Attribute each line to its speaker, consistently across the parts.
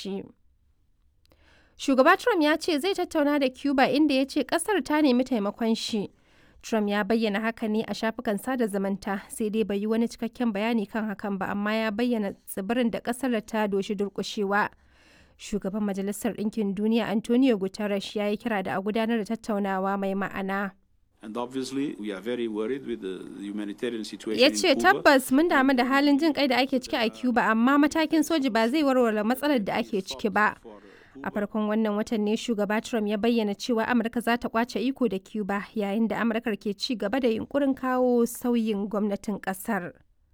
Speaker 1: shi. Shugaba Trump ya ce zai tattauna da Cuba inda ya ce kasar ta nemi taimakon shi. Trump ya bayyana haka ne a shafukan sada zumunta sai dai bai yi wani cikakken bayani kan hakan ba amma ya bayyana tsibirin da kasar da ta doshi durkushewa. Shugaban Majalisar Ɗinkin Duniya Antonio Guterres ya yi kira da a gudanar da tattaunawa mai ma'ana.
Speaker 2: And obviously, we are very worried with the humanitarian situation
Speaker 1: Ya
Speaker 2: in
Speaker 1: ce
Speaker 2: Cuba.
Speaker 1: tabbas mun damu da halin jin kai da ake ciki a Cuba amma matakin soji ba zai warware matsalar da ake ciki ba. A farkon wannan watan ne shugaba Trump ya bayyana cewa Amurka za ta kwace iko da Cuba yayin da Amurka ke ci gaba da yunkurin kawo sauyin gwamnatin kasar.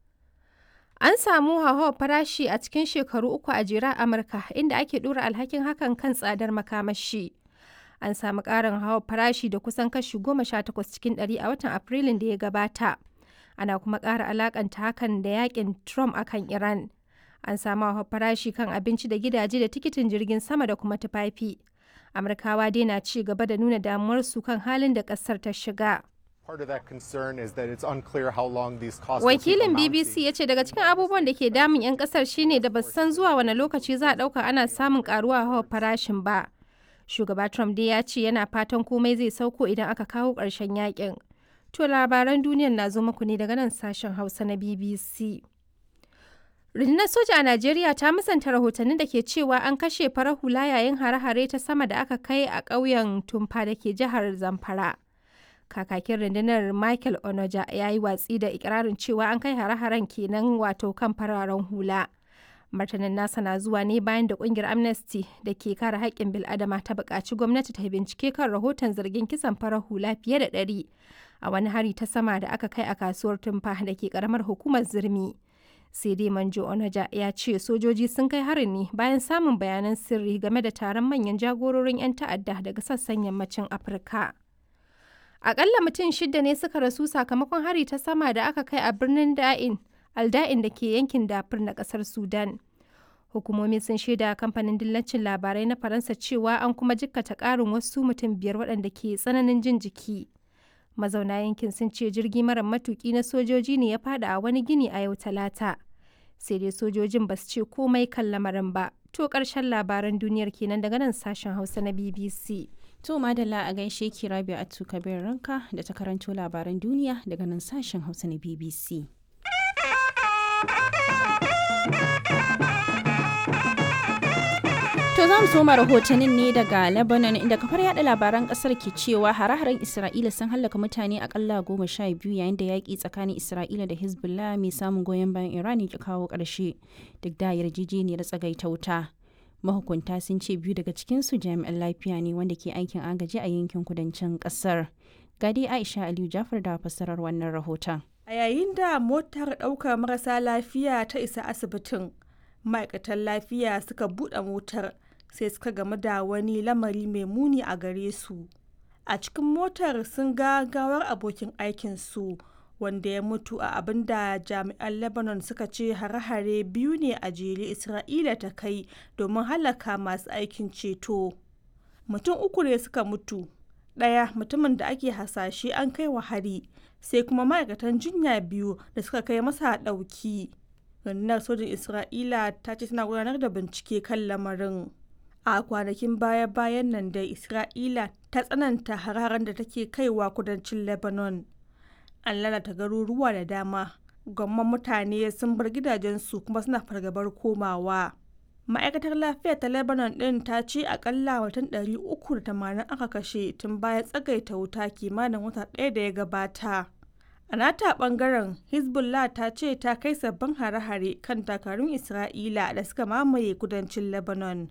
Speaker 1: An samu hauhawar farashi a cikin shekaru uku a jera a Amurka inda ake dora alhakin hakan kan tsadar makamashi. An samu ƙarin hauhawar farashi da kusan kashi goma sha takwas cikin ɗari a watan Afrilun da ya gabata. Ana kuma ƙara alakanta hakan da yakin Trump akan Iran. An samu hauhawar farashi kan abinci da gidaje da tikitin jirgin sama da kuma tufafi. Amurkawa dai na ci gaba da nuna damuwarsu kan halin da ƙasar ta shiga.
Speaker 3: Part of that concern is that it's unclear how long these costs will keep
Speaker 1: Wakilin
Speaker 3: amounting.
Speaker 1: BBC ya ce daga cikin abubuwan da ke damun 'yan kasar shine da ba su san zuwa wani lokaci za a ɗauka ana samun karuwa hawa farashin ba. Shugaba Trump dai ya ce yana fatan komai zai sauko idan aka kawo ƙarshen yakin. To labaran duniyar na zo muku ne daga nan sashen Hausa na BBC. Rundunar soja a Najeriya ta musanta rahotannin da ke cewa an kashe farar hula yayin hare-hare ta sama da aka kai a ƙauyen Tumfa da ke jihar Zamfara. kakakin rundunar michael onoja ya yi watsi da ikirarin cewa an kai hare-haren kenan wato kan fararen hula martanin nasa na zuwa ne bayan da kungiyar amnesty da ke kare haƙƙin bil'adama ta buƙaci gwamnati ta bincike kan rahoton zargin kisan farar hula fiye da ɗari a wani hari ta sama da aka kai a kasuwar tumfa da ke ƙaramar hukumar zirmi sai dai manjo onaja ya ce sojoji sun kai harin ne bayan samun bayanan sirri game da taron manyan jagororin 'yan ta'adda daga sassan yammacin afirka Akalla mutum shida ne suka rasu sakamakon hari ta sama da aka kai a birnin Da'in, Alda'in da ke yankin Dafur na kasar Sudan. Hukumomi sun shaida kamfanin dillacin labarai na Faransa cewa an kuma jikkata ƙarin wasu mutum biyar waɗanda ke tsananin jin jiki. Mazauna yankin sun ce jirgi mara matuƙi na sojoji ne ya fada a wani gini a yau talata. Sai dai sojojin ba su ce komai kan lamarin ba. To ƙarshen labaran duniyar kenan daga nan sashen Hausa na BBC.
Speaker 4: To madalla a gaishe ki Rabi Atu Kabir Ranka da ta karanto labaran duniya daga nan sashen Hausa na BBC. To za mu soma rahotannin ne daga Lebanon inda kafar yada labaran kasar ke cewa hare-haren Isra'ila sun hallaka mutane akalla goma sha biyu yayin da yaƙi tsakanin Isra'ila da Hezbollah mai samun goyon bayan Iran ya kawo ƙarshe duk da yarjejeniyar tsagaita wuta. mahukunta sun ce biyu daga cikinsu jami'an lafiya ne wanda ke aikin agaji a yankin kudancin kasar gadi aisha aliyu jafar da fassarar wannan rahoton
Speaker 5: A yayin da motar ɗaukar marasa lafiya ta isa asibitin, ma'aikatan lafiya suka buɗe motar sai suka gamu da wani lamari mai muni a gare su. A cikin motar sun ga gawar abokin aikinsu wanda ya mutu a abin da jami'an Lebanon suka ce hare-hare biyu ne a jere Isra'ila ta kai domin halaka masu aikin ceto. Mutum uku ne suka mutu, ɗaya mutumin da ake hasashe an kai wa hari, sai kuma ma'aikatan jinya biyu da suka kai masa ɗauki. Rundunar sojin Isra'ila ta ce tana gudanar da bincike kan lamarin. A kwanakin baya-bayan nan dai Isra'ila ta tsananta hararen da take kaiwa kudancin Lebanon. an lalata garuruwa da dama gwamman mutane sun bar gidajensu kuma suna fargabar komawa ma'aikatar lafiya ta lebanon din ta ce akalla watan 380 aka kashe tun bayan tsagaita wuta kimanin wata ɗaya da ya gabata a nata bangaren hezbollah ta ce ta kai sabbin hare-hare kan takarun isra'ila da suka mamaye kudancin lebanon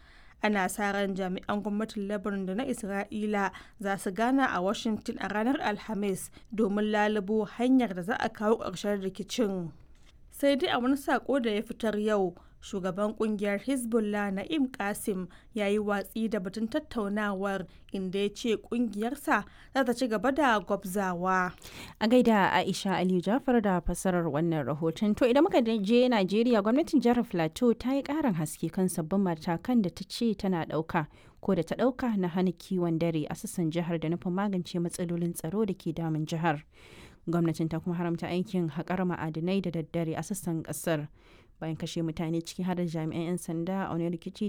Speaker 5: ana sa ran jami'an gwamnatin lebanon da na isra'ila za su gana a washington a ranar alhamis domin lalubo hanyar da za a kawo ƙarshen rikicin sai dai a wani sako da ya fitar yau shugaban kungiyar hezbollah na'im kasim ya yi watsi da batun tattaunawar inda ya ce kungiyarsa za ta ci gaba da gwabzawa
Speaker 4: a gaida aisha aliyu jafar da fasarar wannan rahoton to idan muka je najeriya gwamnatin jihar plateau ta yi karin haske kan sabbin matakan da ta ce tana dauka ko da ta dauka na hana kiwon dare a sassan jihar da nufin magance matsalolin tsaro da ke damun jihar gwamnatin ta kuma haramta aikin haƙar ma'adinai da daddare a sassan ƙasar bayan kashe mutane ciki har da jami'an 'yan sanda a wani rikici